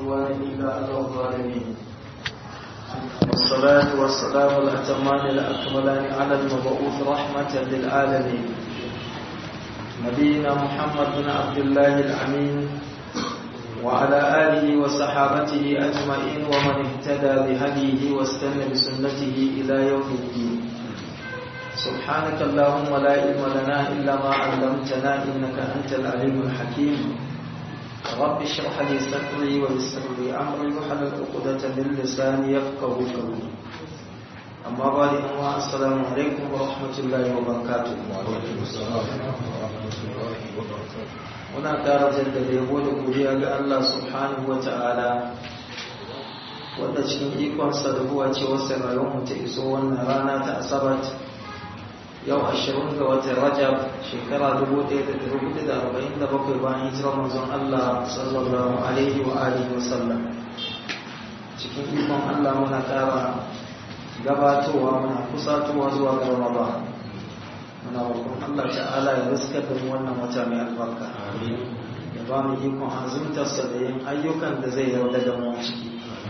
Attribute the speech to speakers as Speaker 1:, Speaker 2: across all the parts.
Speaker 1: عدوان إلا على الظالمين والصلاة والسلام الأتمان الأكملان على المبعوث رحمة للعالمين نبينا محمد بن عبد الله الأمين وعلى آله وصحابته أجمعين ومن اهتدى بهديه واستنى بسنته إلى يوم الدين سبحانك اللهم لا علم لنا إلا ما علمتنا إنك أنت العليم الحكيم رب اشرح لي صدري ويسر لي أمري وحلل عقدة من لساني يفقه قولي أما بعد السلام عليكم ورحمة الله وبركاته
Speaker 2: وعليكم السلام ورحمة الله وبركاته
Speaker 1: muna ƙara jaddada yabo da godiya ga Allah subhanahu wa ta'ala wanda cikin ikonsa da huwa ce wasu rayuwar ta iso wannan rana ta asabat yau ashirin ga watan rajab shekara 1447 bayan hijirar manzon Allah sallallahu alaihi wa alihi wa sallam cikin ikon Allah muna ƙara gabatowa muna kusatowa zuwa ga Ramadan muna roƙon Allah ta'ala ya riskar da mu wannan wata mai albarka ya ba mu ikon azumtarsa da yin ayyukan da zai yarda da mu ciki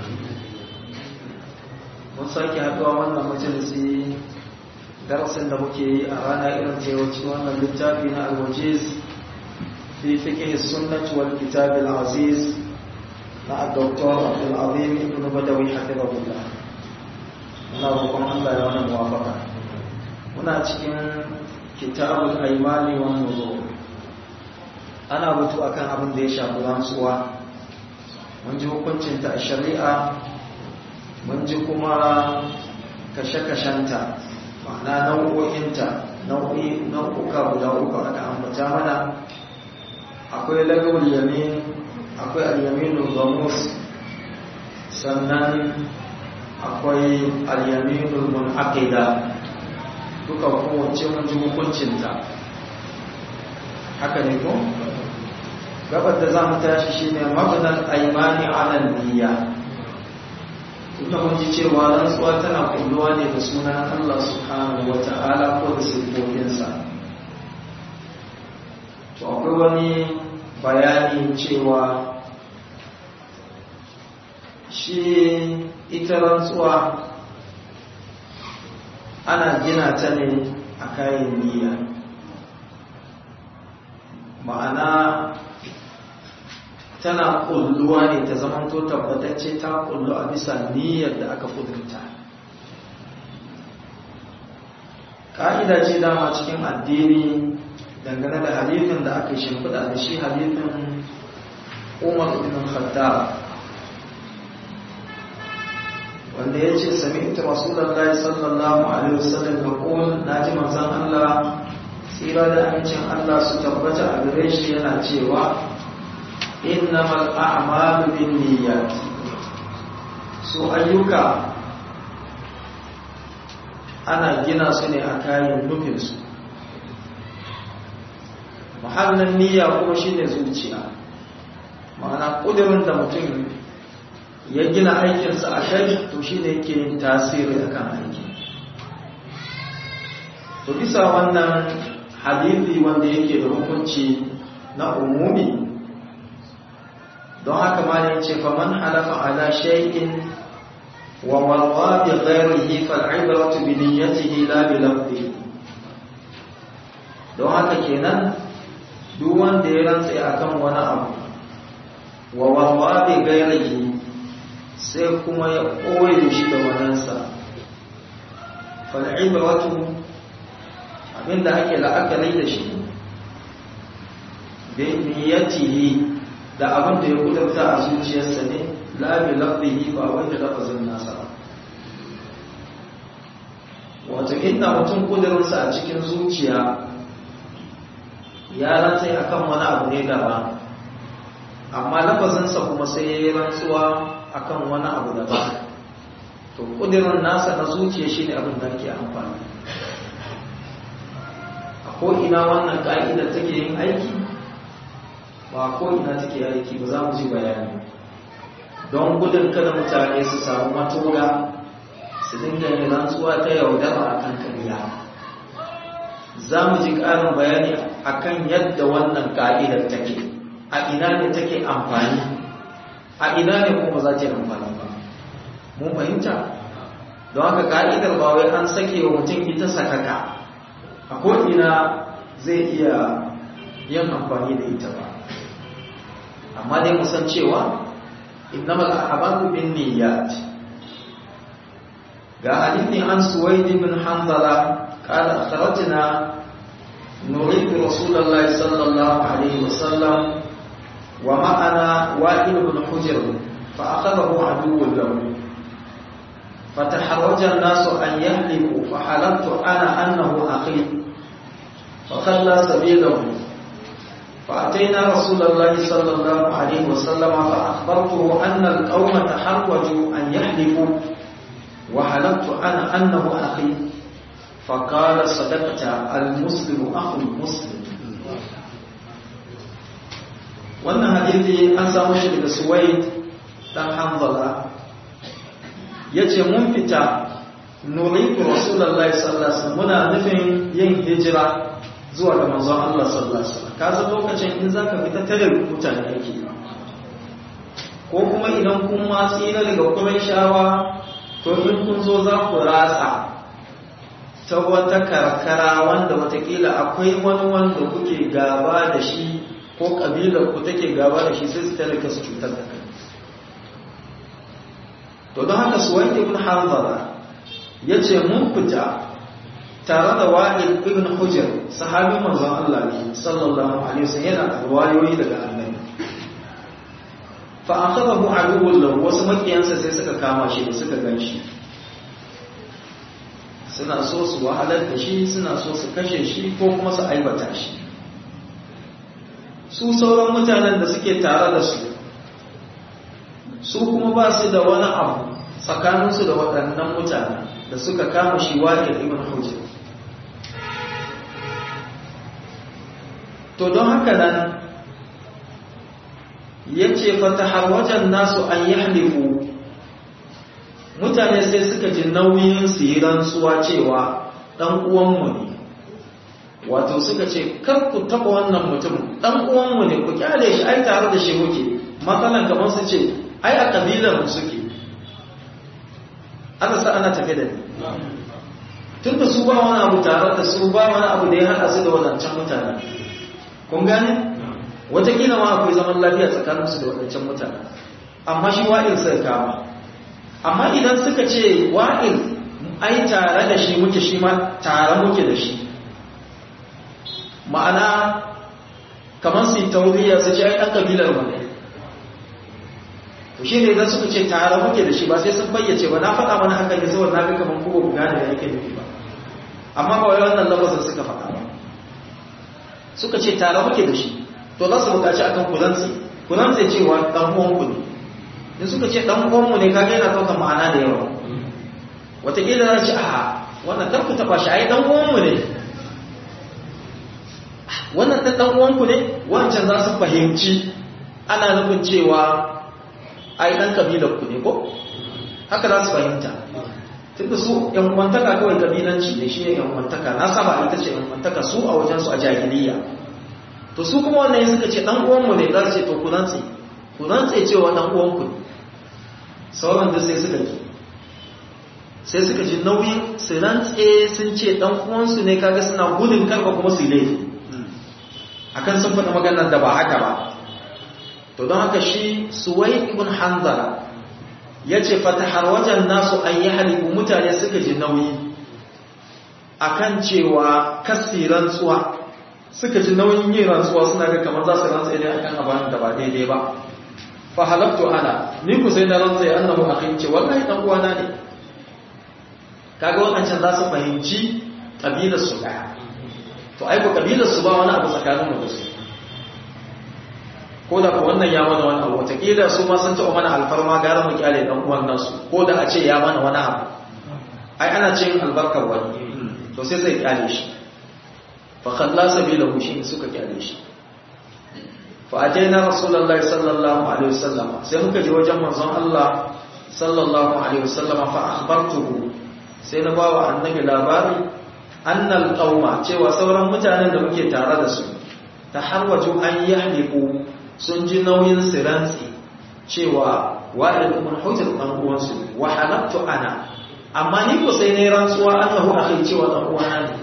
Speaker 1: mun sake haɗuwa wannan majalisi darasin da muke yi a rana irin ta yawanci wannan littafi na alwajiz fi fiqh sunnah wal kitab al aziz na Dr. Abdul Azim ibn Badawi hafizahullah muna roƙon Allah ya wannan muwafaka muna cikin kitabul aimani wa nuzur ana batu akan abin da ya shafi rantsuwa mun ji hukuncinta a shari'a mun ji kuma kashe-kashenta ma'ana nau'o'inta nau'uka guda uku aka ambata mana akwai lagawar yamin akwai al-yaminul gamus sannan akwai al-yaminul munaqida duka kowace mun ji hukuncinta haka ne ko gabar da za mu tashi shi ne mabanar aimani alal niyya tunda mun ji cewa rantsuwa tana kulluwa ne da sunan Allah subhanahu wa ta'ala ko da sifofinsa to akwai wani bayani cewa shi ita rantsuwa ana gina ta ne a kayan niyya ma'ana tana kulluwa ne ta zamanto tabbatacce ta kullu a bisa niyyar da aka kudurta ƙa'ida ce dama cikin addini dangane da hadithin da aka shimfiɗa da shi hadithin umar ibn khattab wanda ya ce sami'tu rasulallah sallallahu alaihi wasallam ya ƙun na ji manzan Allah tsira da amincin Allah su tabbata a gare shi yana cewa innamal a'malu bin niyyat su ayyuka ana gina su ne a kayan nufinsu mahallin niyya kuma shine zuciya ma'ana ƙudurin da mutum ya gina aikinsa a kai to shi ne yake yin tasiri a kan aiki to bisa wannan hadithi wanda yake da hukunci na umumi don haka ma ne ce faman halafa ala shay'in wa marwa bi ghairihi fal ibratu bi niyyatihi la bi lafzi don haka kenan duk wanda ya rantsa akan wani abu wa marwa bi ghairihi sai kuma ya koye shi da wadansa fal'ibratu abinda ake la'akari da shi bi niyyatihi da abin da ya kudurta a zuciyarsa ne la bi lafzihi ba wanda lafazin nasa ba wato inda mutum kudurinsa a cikin zuciya ya rantsai akan wani abu ne daban amma lafazinsa kuma sai ya yi rantsuwa akan wani abu da ba to kudirin nasa na zuciya shi ne abin da ke amfani a ko'ina wannan ƙa'idar take yin aiki ba ko'ina take aiki ba za mu ji bayani don gudun kada mutane su samu matoga su dinga yin rantsuwa ta yaudara a kan kariya za mu ji ƙarin bayani akan yadda wannan ƙa'idar take a ina ne take amfani a ina ne kuma za ta yi amfani ba mun fahimta don haka ka'idar ba wai an sake wa mutum ita sakaka a ko'ina zai iya yin amfani da ita ba amma dai musan cewa innamal a'malu bin niyyat ga hadithi an suwaid ibn hanzala qala akhrajna نريد رسول الله صلى الله عليه وسلم ومعنا وائل بن حجر فأخذه عدو له فتحرج الناس أن يهلكوا فحلمت أنا أنه أخي فخلى سبيله فأتينا رسول الله صلى الله عليه وسلم فأخبرته أن القوم تحرجوا أن يحلفوا وحلمت أنا أنه أخي فقال صدقت المسلم أخو المسلم wannan hadithi an samu shi daga suwaid dan hanzala yace mun fita nuridu rasulullahi sallallahu alaihi wasallam muna nufin yin hijira zuwa ga manzon Allah sallallahu alaihi wasallam ka san lokacin in zaka fita tare mutane yake ko kuma idan kun ma tsira daga Qurayshawa to in kun zo za ku ratsa ta wata karkara wanda watakila akwai wani wanda kuke gaba da shi ko kabilar ku take gaba da shi sai su talaka su cutar da kai to don haka suwaid ibn hanzala yace mun fita tare da wa'il ibn hujr sahabi manzon Allah ne sallallahu alaihi wasallam yana da riwayoyi daga annabi fa akhadahu aduwwun lahu wasu makiyansa sai suka kama shi da suka ganshi suna so su wahalar da shi suna so su kashe shi ko kuma su aibata shi su sauran mutanen da suke tare da su su kuma ba su da wani abu tsakaninsu da waɗannan mutanen da suka kama shi wake ibn hujjar to don haka nan ya ce fata wajen nasu an yi halifu mutane sai suka ji nauyin su yi rantsuwa cewa ɗan uwanmu ne wato suka ce kar ku taɓa wannan mutum ɗan uwanmu ne ku kyale shi ai tare da shi muke matsalan kamar su ce ai a ƙabilar mu suke aka sa ana tafe da ni tun da su ba wani abu tare da su ba wani abu da ya haɗa su da wadancan mutane kun gane watakila ma akwai zaman lafiya tsakaninsu da wadancan mutane amma shi wa'il sai kama amma idan suka ce wa'il ai tare da shi muke shi ma tare muke da shi ma'ana kamar su yi tauriya su ce ai ɗan ƙabilar mu ne to shi ne idan suka ce tare muke da shi ba sai sun bayyace ba na faɗa mana hakan ne saboda na ga kamar kuma ku gane da yake nufi ba amma ba wai wannan lafazin suka faɗa ba suka ce tare muke da shi to za su buƙaci akan kulansi kulansi cewa ɗan uwanku ne in suka ce ɗan uwanmu ne kaga yana ɗaukar ma'ana da yawa wataƙila za ce a wannan kar ku taɓa shi ai ɗan uwanmu ne wannan ɗan ɗan uwanku ne wancan za su fahimci ana nufin cewa ai ɗan kabilar ku ne ko haka za su fahimta tunda su yan uwantaka kawai kabilanci ne shi ne yan uwantaka na saba ita ce yan uwantaka su a wajen su a jahiliya to su kuma wannan suka ce dan uwanmu ne za su ce to ku rantse ku rantse cewa dan uwanku ne sauran da sai suka ji sai suka ji nauyin su rantse sun ce dan uwansu ne kaga suna gudun karba kuma su yi laifi akan sun faɗa maganar da ba haka ba to don haka shi suwai ibn hanzala ya ce fatahar wajen nasu an yi halibu mutane suka ji nauyi akan cewa kasi rantsuwa suka ji nauyin yin rantsuwa suna ga kamar za su rantsa ne akan abin da ba daidai ba fa halaktu ana ni ku sai na rantsa ya annahu akhin ce wallahi dan uwana ne kaga wannan za su fahimci kabilar su daya to ai ko kabilar su ba wani abu tsakanin mu da su ko da ko wannan ya mana wani abu wataƙila su ma sun taɓa mana alfarma gara mu kyale ɗan uwan nasu ko da a ce ya mana wani abu ai ana cin albarkar wani to sai zai kyale shi fa khalla sabilahu shi suka kyale shi fa ataina rasulullahi sallallahu alaihi wasallam sai muka je wajen manzon Allah sallallahu alaihi wasallam fa akhbartuhu sai na bawa annabi labari annal qauma cewa sauran mutanen da muke tare da su taharwaju an yahliqu sun ji nauyin siransi cewa wa'il ibn hujr dan uwansu wa halaftu ana amma ni ko sai ne rantsuwa annahu akhi cewa dan uwana ne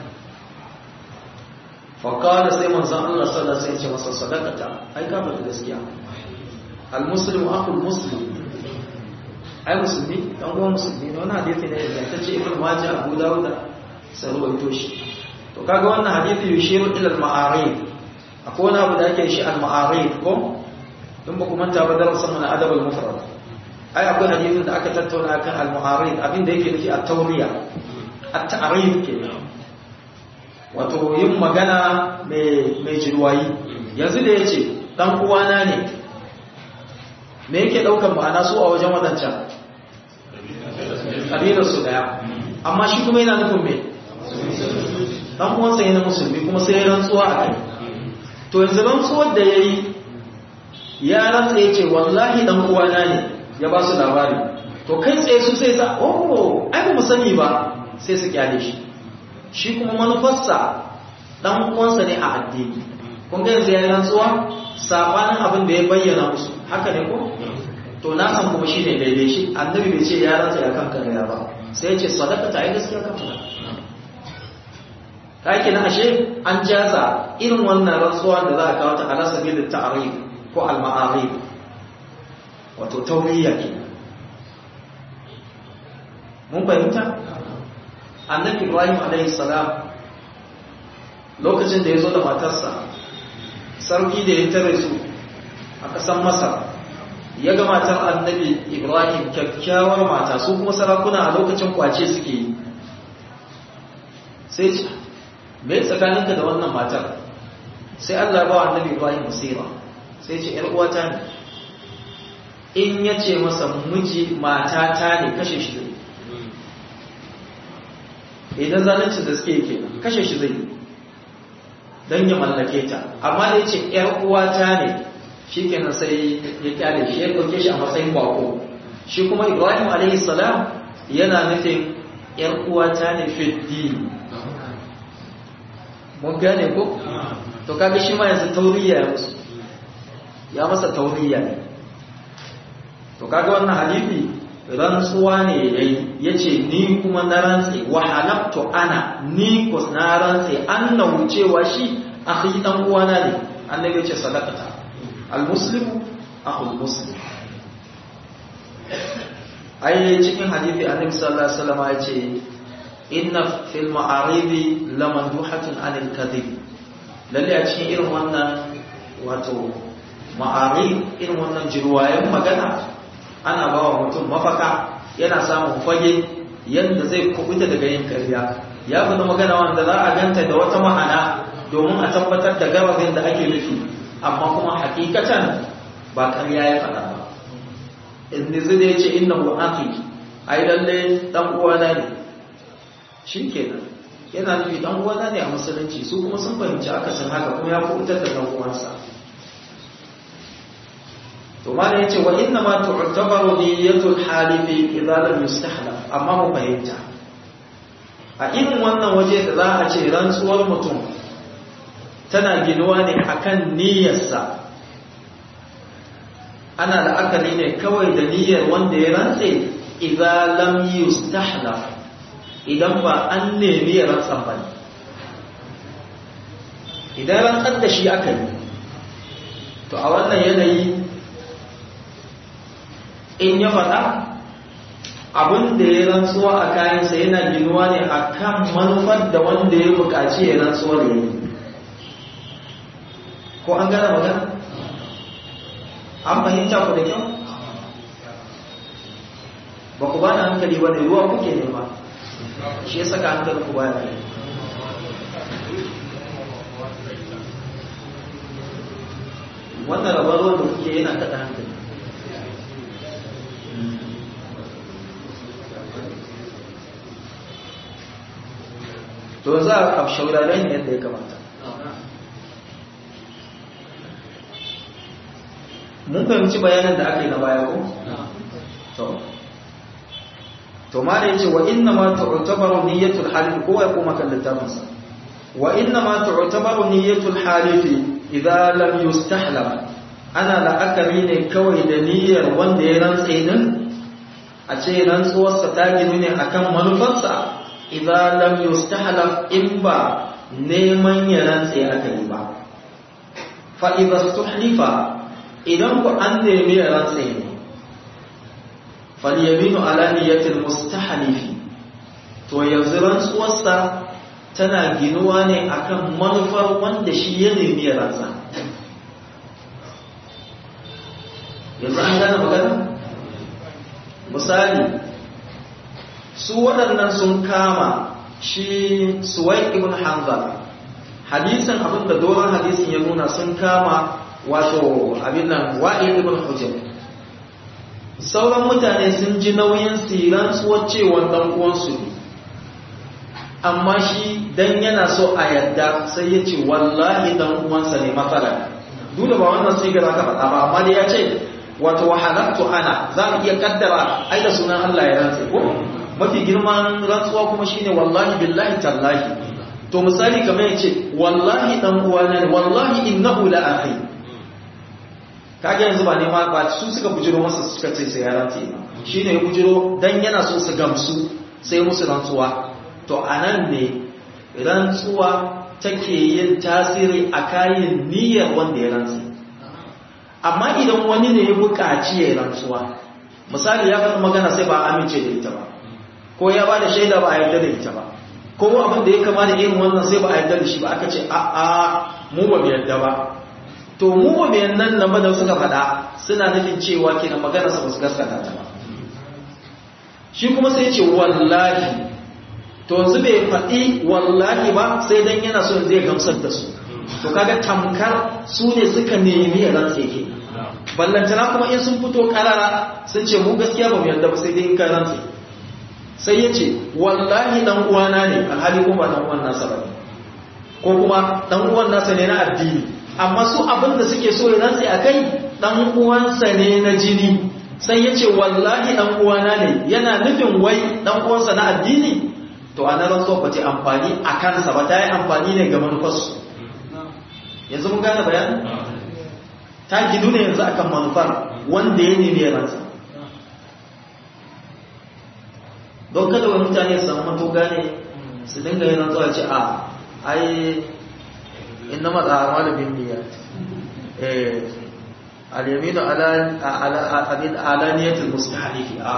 Speaker 1: fa qala sai manzon Allah sallallahu alaihi wasallam ya ce masa sadaqata ai ka bada gaskiya al muslimu akhul muslim ai musulmi dan uwan musulmi ne wannan hadisi ne da ta ce ibn majah abu dawud sai ruwaito shi to kaga wannan hadisi yushiru ila al ma'arif akwai wani abu da ake shi al ma'arif ko in ba ku manta ba darasin mana adab al mufrad ai akwai hadisin da aka tattauna kan al ma'arif abin da yake nufi at tawriya at ta'rif kenan wato yin magana mai mai jirwayi yanzu da yace dan uwana ne me yake daukan ma'ana su a wajen wadancan kabilar su daya amma shi kuma yana nufin me dan uwansa yana musulmi kuma sai ya rantsuwa a kai to yanzu rantsuwar da yayi ya rantsa yace wallahi dan uwana ne ya ba su labari to kai tsaye su sai sa oh ai ba mu sani ba sai su kyale shi shi kuma manufarsa dan uwansa ne a addini kun ga yanzu ya rantsuwa sabanin abin da ya bayyana musu haka ne ko to na san kuma shi ne daidai shi annabi bai ce ya rantsa ya kan kariya ba sai ya ce sadaka ta yi gaskiya kan fada kake na ashe an jaza irin wannan rantsuwa da za a kawo ta ala sabilin ta'arif ko al-ma'arif wato tawriya ke mun fahimta annabi ibrahim alaihi salam lokacin da ya zo da matarsa sarki da ya tare su a ƙasar masar ya ga matar annabi ibrahim kyakkyawar mata su kuma sarakuna a lokacin kwace suke yi sai ce me tsakaninka da wannan matar sai allah ba annabi ibrahim basira sai ce yar uwata ne in ya ce masa miji matata ne kashe shi zai idan zalunci da suke ke kashe shi zai don ya mallake ta amma da ya ce yar uwata ne shi kenan sai ya kyale shi ya ɗauke shi a matsayin bako shi kuma ibrahim a.s. yana nufin ‘yan uwata ne fiddi mun gane ko? to kaga shi ma yanzu tauriya ya musu ya masa tauriya ne to kaga wannan halifi rantsuwa ne ya yi ya ce ni kuma na rantse wa halabtu ana ni kus na rantse an na wucewa shi a ɗan uwana ne annabi ya ce sadakata المسلم أخو المسلم أي cikin hadisi annabi sallallahu alaihi wasallam ya ce inna fil ma'aridi lamanduhatun anil kadhib lalle a cikin irin wannan wato ma'arid irin wannan jirwayen magana ana ba wa mutum mafaka yana samun fage yadda zai kubuta daga yin karya ya fi magana wanda za a ganta da wata ma'ana domin a tabbatar da gababin da ake nufi amma kuma hakikatan ba ƙarya ya faɗa ba inda zai ya ce inna hu aki ai lalle dan uwana ne shi kenan yana nufi dan uwana ne a musulunci su kuma sun fahimci akasin haka kuma ya kubutar da dan uwansa to ma yace wa inna ma tu'tabaru niyyatul halifi idza lam yustahlaf amma mu fahimta a irin wannan waje da za a ce rantsuwar mutum tana ginuwa ne akan niyyarsa ana la'akari ne kawai da niyyar wanda ya rantse idza lam yustahlaf idan ba an nemi ya rantsan ba idan rantsar da shi aka yi to a wannan yanayi in ya faɗa abin da ya rantsuwa a kayansa yana ginuwa ne a kan manufar da wanda ya buƙaci ya rantsuwa da yi ko an gane magana an fahimta ku da kyau ba ku ba da hankali ba ne ruwa kuke nema shi ya saka hankali ku baya ne wannan rabar ruwan da kuke yana kada hankali to za a shauraren yadda ya kamata mun fahimci bayanan da aka yi na baya ko? to to ma da yace wa inna ma tu'tabaru niyyatul halif ko ya koma kan littafin sa wa inna ma tu'tabaru niyyatul halif idza lam yustahlam ana la'akari ne kawai da niyyar wanda ya rantse din a ce rantsuwarsa ta ginu ne akan manufarsa idan lam yustahlaf in ba neman ya rantse aka yi ba fa idza tuhlifa idan ku an nemi ya rantse ne fal yaminu ala niyyatil mustahlifi to yanzu rantsuwarsa tana ginuwa ne akan manufar wanda shi ya nemi ya rantsa yanzu an gane magana misali su waɗannan sun kama shi suwai ibn hanzala hadisin abin da doron hadisin ya nuna sun kama wato abin nan wa'il ibn hujjar sauran mutane sun ji nauyin siran tsuwacewar ɗan uwansu ne amma shi dan yana so a yadda sai ya ce wallahi dan uwansa ne matsala dole ba wannan sigar aka faɗa ba amma dai ya ce wato wahalattu ana za mu iya kaddara ai da sunan Allah ya rantse ko mafi girman rantsuwa kuma shine wallahi billahi tallahi to misali kamar yace wallahi dan uwana ne wallahi innahu la akhi kage yanzu ba ne ma ba su suka bujiro masa suka ce sai ya rantse shine ya bujiro dan yana so su gamsu sai musu rantsuwa to anan ne rantsuwa take yin tasiri a kayan niyyar wanda ya rantse amma idan wani ne ya buƙaci ya rantsuwa misali ya faɗi magana sai ba amince da ita ba ko ya ba da shaida ba a yarda da ita ba ko abin da ya kama da irin wannan sai ba a yarda da shi ba aka ce a a mu ba mu yarda ba to mu ba mu yarda nan ba da suka faɗa suna nufin cewa kenan magana sa ba su gaskata ta ba shi kuma sai ce wallahi to yanzu bai faɗi wallahi ba sai dan yana so zai gamsar da su to kaga tamkar su ne suka nemi ya rantse ke ballantana kuma in sun fito karara sun ce mu gaskiya ba mu yarda ba sai dai in ka rantse sai ya ce wallahi dan uwana ne alhali kuma dan uwan nasa ba ko kuma dan uwan nasa ne na addini amma su abin da suke so ya rantse a kai dan uwansa ne na jini sai ya ce wallahi dan uwana ne yana nufin wai dan uwansa na addini to a nan so ba ta amfani a kansa ba ta yi amfani ne ga manufarsu yanzu mun gane bayan ta gidu ne yanzu akan manufar wanda ya nemi ransa don kada wani mutane su samu mato gane su dinga yin rantsuwa ce a ai inna matsa malamin niyya al-yaminu ala niyatul mustahlifi a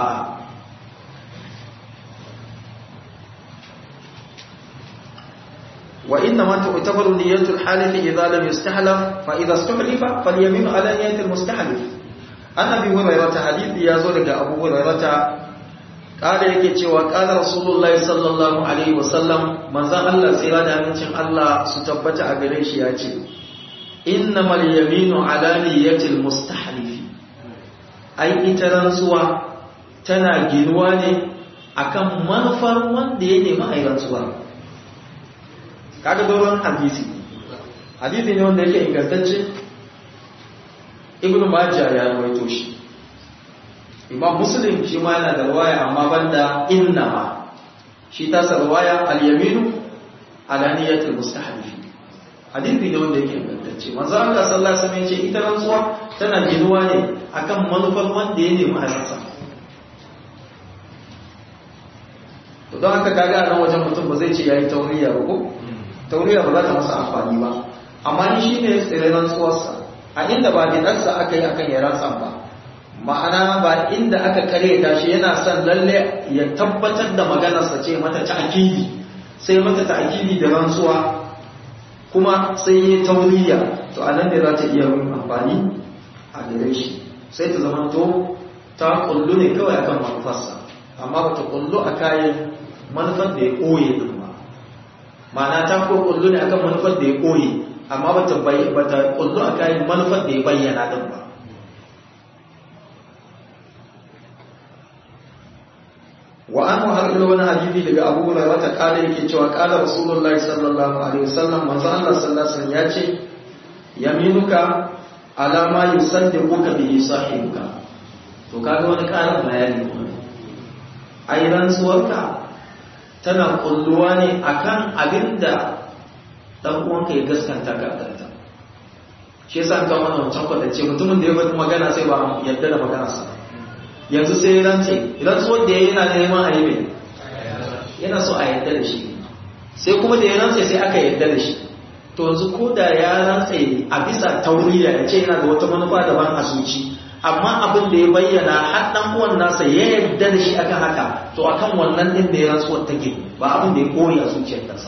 Speaker 1: وإنما تعتبر نية الحالف إذا لم يستحلف فإذا استحلف فاليمين على نية المستحلف أن أبي هريرة حديث يزول أبو هريرة قال yake cewa qala rasulullahi sallallahu alaihi wasallam manzon Allah tsira da amincin Allah su tabbata a gare shi yace innamal yaminu ala niyyatil mustahlif ai ita rantsuwa tana ginuwa ne akan manufar wanda ya nemi ai rantsuwa kaga doron hadisi hadisi ne wanda yake ingantacce ibnu majah ya rawaito shi imam muslim shi ma yana da riwaya amma banda innama shi ta sa riwaya al-yaminu ala niyyatil mustahlif hadisi ne wanda yake ingantacce manzo Allah sallallahu alaihi wasallam ya ce ita rantsuwa tana ginuwa ne akan manufar wanda ya nemi halarsa to don haka kaga a nan wajen mutum ba zai ce yayi tauriya ba ko tauriya ba za ta masa amfani ba amma ni shi ne tsirin rantsuwarsa a inda ba bidansa aka yi akan ya rantsa ba ma'ana ba inda aka kare ta shi yana son lalle ya tabbatar da maganarsa ce mata ta'kidi sai mata ta'kidi da rantsuwa kuma sai ya tauriya to a nan ne za ta iya yin amfani a gare shi sai ta zama to ta kullu ne kawai akan manufarsa amma ba ta kullu a kayan manufar da ya ɓoye din ba ma'ana ta ko kullu ne akan manufar da ya ɓoye amma ba ta bata kullu a kayan manufar da ya bayyana din ba wa an har ilo wani hadisi daga Abu Hurairah ta kala yake cewa kala Rasulullahi sallallahu alaihi wasallam manzo Allah sallallahu alaihi wasallam ya ce yaminuka ala ma yusaddiquka bihi sahibuka to kaga wani karin bayani ai rantsuwarka tana kulluwa ne akan abinda dan uwanka ya gaskanta ka kanta shi yasa ga wannan wancan kwatance mutumin da ya faɗi magana sai ba yadda da magana sa yanzu sai rantse rantsuwar da ya yana neman a yi mai yana so a yadda da shi sai kuma da ya rantse sai aka yadda da shi to yanzu ko da ya rantse a bisa tauriya ya ce yana da wata manufa daban a zuci amma abin da ya bayyana har dan uwan nasa ya yarda da shi akan haka to akan wannan din da ya rantsuwar take ba abin da ya kore a zuciyar kansa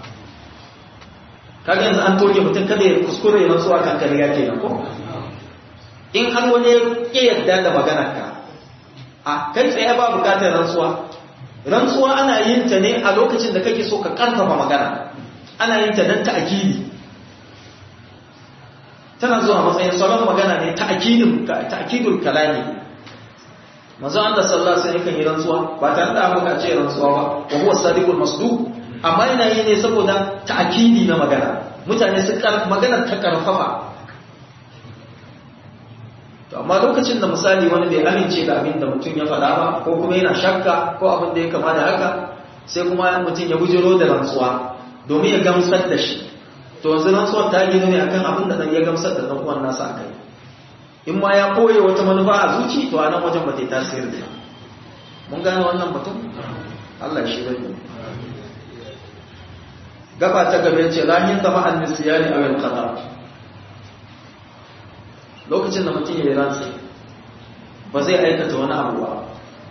Speaker 1: kaga yanzu an toke mutum kada ya kuskure ya rantsuwa kan kariya kenan ko in har wani ya yarda da maganar ka a kai tsaye ba bukatar rantsuwa rantsuwa ana yin ta ne a lokacin da kake so ka karfafa magana ana yin ta dan ta'kidi tana zuwa matsayin salon magana ne ta'kidul ta'kidul kalami manzo Allah sallallahu alaihi wasallam yi rantsuwa ba tare da aka ce rantsuwa ba wa huwa sadiqul masduq amma yana yi ne saboda ta'kidi na magana mutane su magana ta karfafa to amma lokacin da misali wani bai amince da abin da mutum ya faɗa ba ko kuma yana shakka ko abin da ya kama da haka sai kuma mutum ya bujiro da rantsuwa domin ya gamsar da shi to yanzu rantsuwar ta gina ne akan abin da dan ya gamsar da dan uwan nasa akai in ma ya koye wata manufa a zuci to a nan wajen ba ta yi tasiri da mun gane wannan batun Allah shi bai gaba ta gaba ce lahin zama an nisiyani a wal qadar lokacin da mutum ya yi rantsi ba zai aikata wani abu ba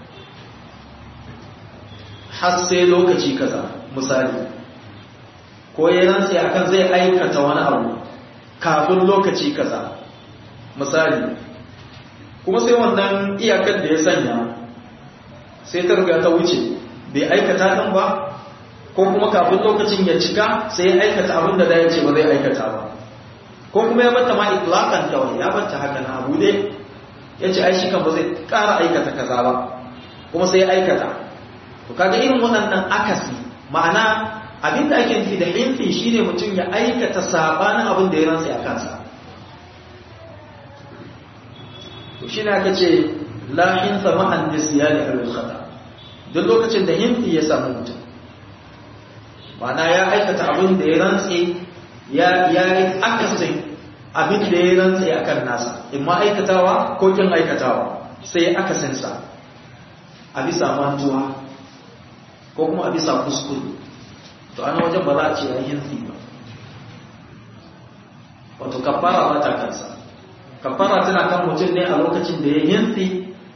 Speaker 1: har sai lokaci kaza misali ko ya rantsi akan zai aikata wani abu kafin lokaci kaza misali kuma sai wannan iyakar da ya sanya sai ta riga ta wuce bai aikata ɗin ba ko kuma kafin lokacin ya cika sai ya aikata abin da ya ce ba zai aikata ba ko kuma ya bata ma itlaqan kawai ya bata haka na abu ne ya ce ai shi kan ba zai ƙara aikata kaza ba kuma sai ya aikata to kaga irin waɗannan akasi ma'ana abin da ake nufi da hinfi shine mutum ya aikata sabanin abin da ya rantsa a kansa to shine aka ce la hinfa ma'an nisyani al khata duk lokacin da hinfi ya samu mutum ma'ana ya aikata abin da ya rantse ya ya yi akasin abin da ya rantse akan nasa in ma aikatawa ko kin aikatawa sai ya akasin sa a bisa mantuwa ko kuma a bisa kuskure to ana wajen ba za a ce ya hinfi ba wato kafara ba ta kansa kafara tana kan mutum ne a lokacin da ya hinfi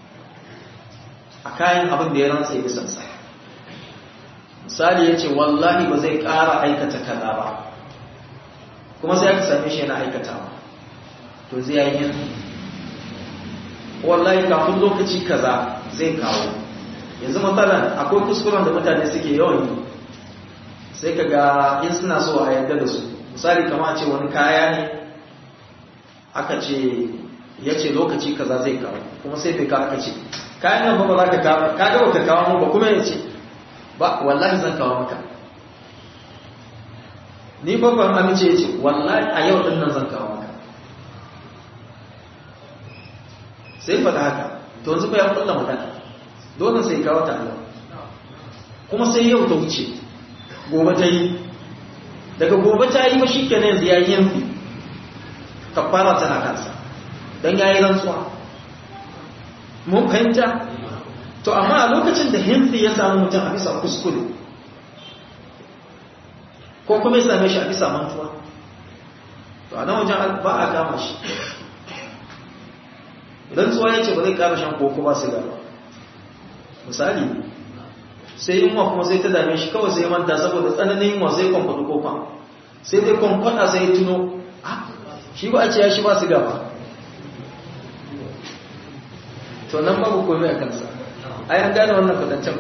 Speaker 1: a kayan abin da ya rantsa ya bisansa misali ya ce wallahi ba zai ƙara aikata kaza ba kuma sai aka same shi yana aikatawa to zai yi hinfi wallahi kafin lokaci kaza zai kawo yanzu matsalan akwai kuskuren da mutane suke yawan yi sai ka ga in suna so a yadda da su misali kama ce wani kaya ne aka ce ya ce lokaci kaza zai kawo kuma sai bai kawo aka ce kayan nan ba za ka kawo ka ga ka kawo mu ba kuma ya ce ba wallahi zan kawo maka ni babban amince ya ce wallahi a yau din nan zan kawo maka sai faɗa haka to yanzu ba ya kulla magana dole sai kawo ta Allah kuma sai yau ta wuce gobe ta yi daga gobe ta yi mashi kenan yanzu ya yi yanfi kafara tana kansa don ya yi rantsuwa mun fahimta to amma a lokacin da hinsi ya samu mutum a bisa kuskure ko kuma ya same shi a bisa mantuwa to a nan wajen ba a kama shi rantsuwa ya ce ba zai kara shan koko ba su gaba misali sai yunwa kuma sai ta dame shi kawai sai manta saboda tsananin yunwa sai kwamfadu kofa sai dai kwamfada sai ya tuno shi ba a ce ya shi ba su gaba to nan babu komai a kansa a yan gane wannan kudancen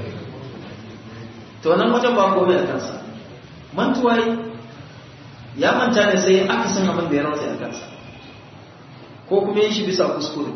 Speaker 1: to nan wajen ba komai a kansa mantuwa ya manta ne sai aka san abin da ya rantsa a kansa ko kuma yin shi bisa kuskure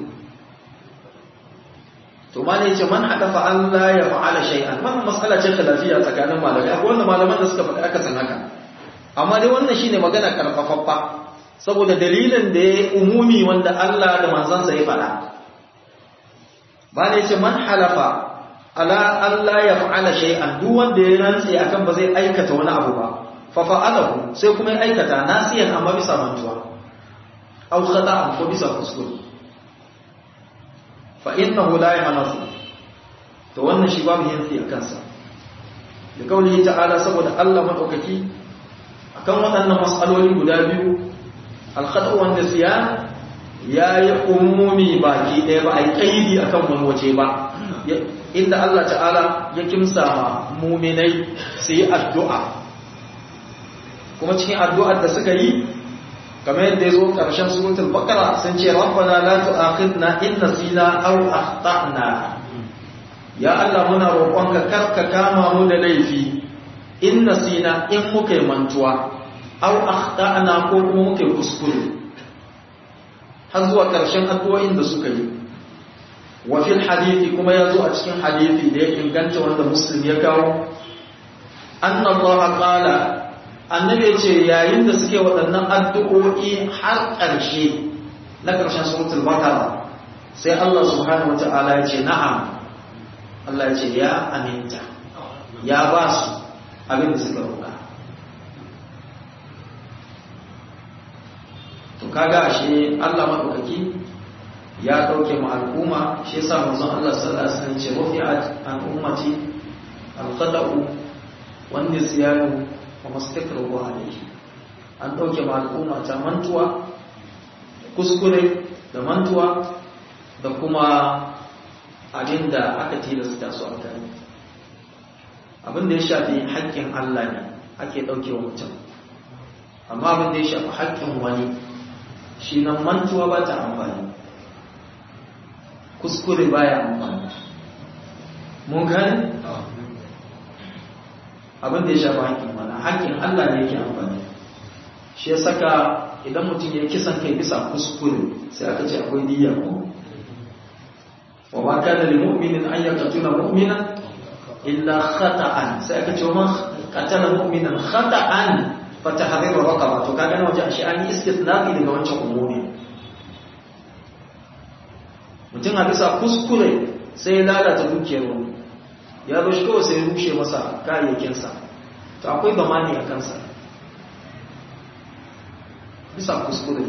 Speaker 1: to ma ne ce man hadafa Allah ya fa'ala shay'an wannan mas'ala ce lafiya tsakanin malamai akwai wanda malaman da suka faɗi aka san haka amma dai wannan shine magana karfafaffa saboda dalilin da ya umumi wanda Allah da manzansa ya faɗa ba ne ce man halafa ala Allah ya fa'ala shay'an duk wanda ya rantsi akan ba zai aikata wani abu ba fa fa'alahu sai kuma ya aikata nasiyan amma bisa mantuwa aw khata'an ko bisa kuskure fa innahu la yahnafu to wannan shi babu yansi a kansa da kauli ta'ala saboda Allah madaukaki akan waɗannan mas'aloli guda biyu al-khata'u wan nisyan yayi umumi baki ɗaya ba ai kaidi akan wani waje ba inda Allah ta'ala ya kimsa ma mu'minai su yi addu'a kuma cikin addu'ar da suka yi kamar yadda ya zo ƙarshen suratul baqara sun ce rabbana la tu'akhidna in nasina aw akhtana ya Allah muna roƙonka karka kama mu da laifi in nasina in muka yi mantuwa aw akhtana ko kuma muka yi kuskure har zuwa ƙarshen addu'o'in da suka yi wa fil hadithi kuma ya zo a cikin hadithi da ya inganta wanda muslim ya kawo anna Allah qala annabi ya ce yayin da suke waɗannan addu'o'i har ƙarshe na ƙarshen suratul baqara sai Allah subhanahu wata'ala ya ce na'am Allah ya ce ya aminta ya ba su abin da suka roƙa to kaga ashe Allah madaukaki ya dauke mu al'umma shi yasa manzon Allah sallallahu alaihi wasallam ce rufi'at an ummati al-qada'u wan nisyanu wa mastakru alayhi an dauke mu al'umma ta mantuwa kuskure da mantuwa da kuma abinda aka tilasta su a kai abin da ya shafi haƙƙin Allah ne ake dauke wa mutum amma abin da ya shafi haƙƙin wani shi nan mantuwa ba ta amfani kuskure baya amfani mun gani abin da ya shafa haƙƙin mana haƙƙin Allah ne yake amfani shi ya saka idan mutum ya kisan kai bisa kuskure sai aka ce akwai diyya ko wa ma kana lil mu'minin an yaqtula mu'mina illa khata'an sai aka ce man qatala mu'minan khata'an fa tahriru raqaba to kaga na wajen shi an yi istithna'i daga wancan umumi mutum a bisa kuskure sai ya lalata dukiyar wani ya zo shi kawai sai ya rushe masa kayayyakinsa to akwai zamani a kansa bisa kuskure